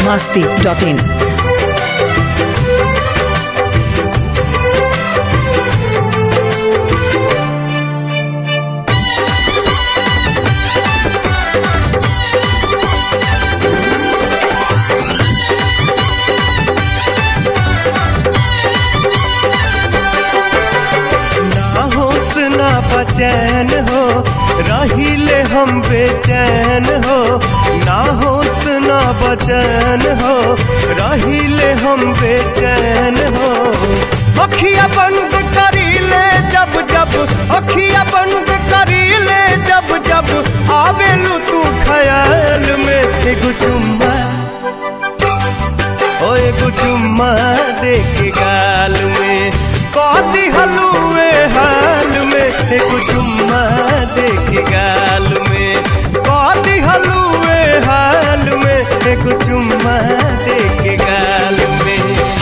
masti.in. ना होश ना बचैन हो रहिले हम बेचैन हो ना होश ना बचैन हो रहिले हम बेचैन हो अखिया बंद करीले जब जब अखिया बंद करीले जब जब आवेलू तू ख्याल में एगो चुम्मा ओ एगो चुम्मा दे के गाल में कौती हलुए हाल में एगो चुम्मा दे के गाल में कौती हलुए हाल में एगो चुम्मा दे के गाल में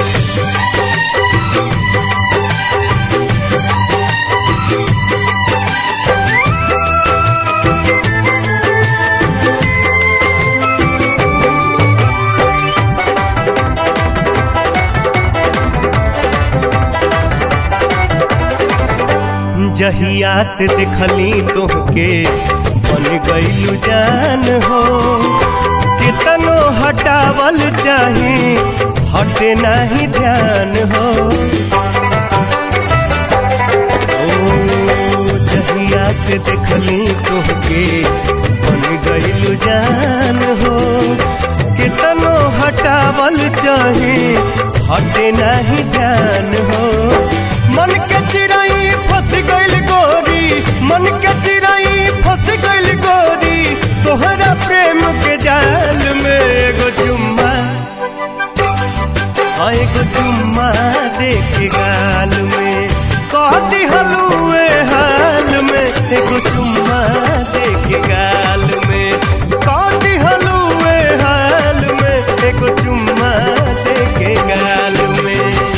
जहिया से देखली तोहके बन गईलू जान हो कितनो हटावल चाही हटे नाही ध्यान हो ओ जहिया से देखली तोहके बन गईलू जान हो कितनो हटावल चाही हटे नाही ध्यान हो मन के चिराई फंस गइल गोरी मन के चिराई फंस गइल गोरी तोहरा प्रेम के जाल में एगो चुम्मा हाँ, एगो चुम्मा दे के गाल में कहती हलुए हाल में एगो चुम्मा दे के गाल में कहती हलुए हाल में एगो चुम्मा दे के गाल में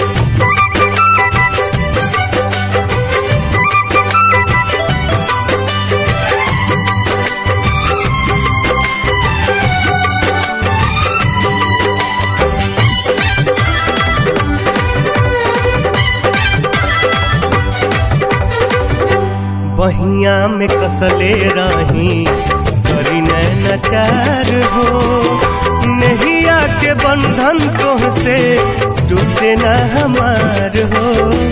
बहिया में कसले रही करी नचार हो नहिया के बंधन तो से टूटे न हमार हो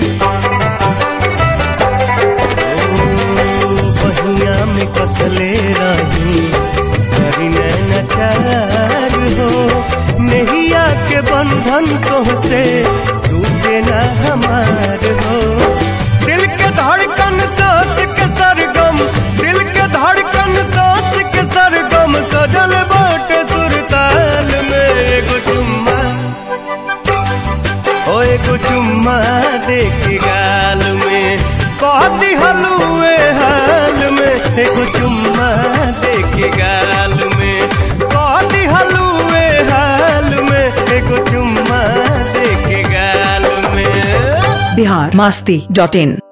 ओ, बहिया में कसले रही करी नचार हो नहिया के बंधन तो से टूटे न हमार हो दिल के धड़कन सांस के सरगम दिल के धड़कन सांस के सरगम सजल बाटे सुरताल में एगो चुम्मा ओ एगो चुम्मा दे के गाल में कहती हलुए हाल में एगो चुम्मा दे के गाल में कहती हलुए हाल में एगो चुम्मा दे के गाल में Bihar masti.in.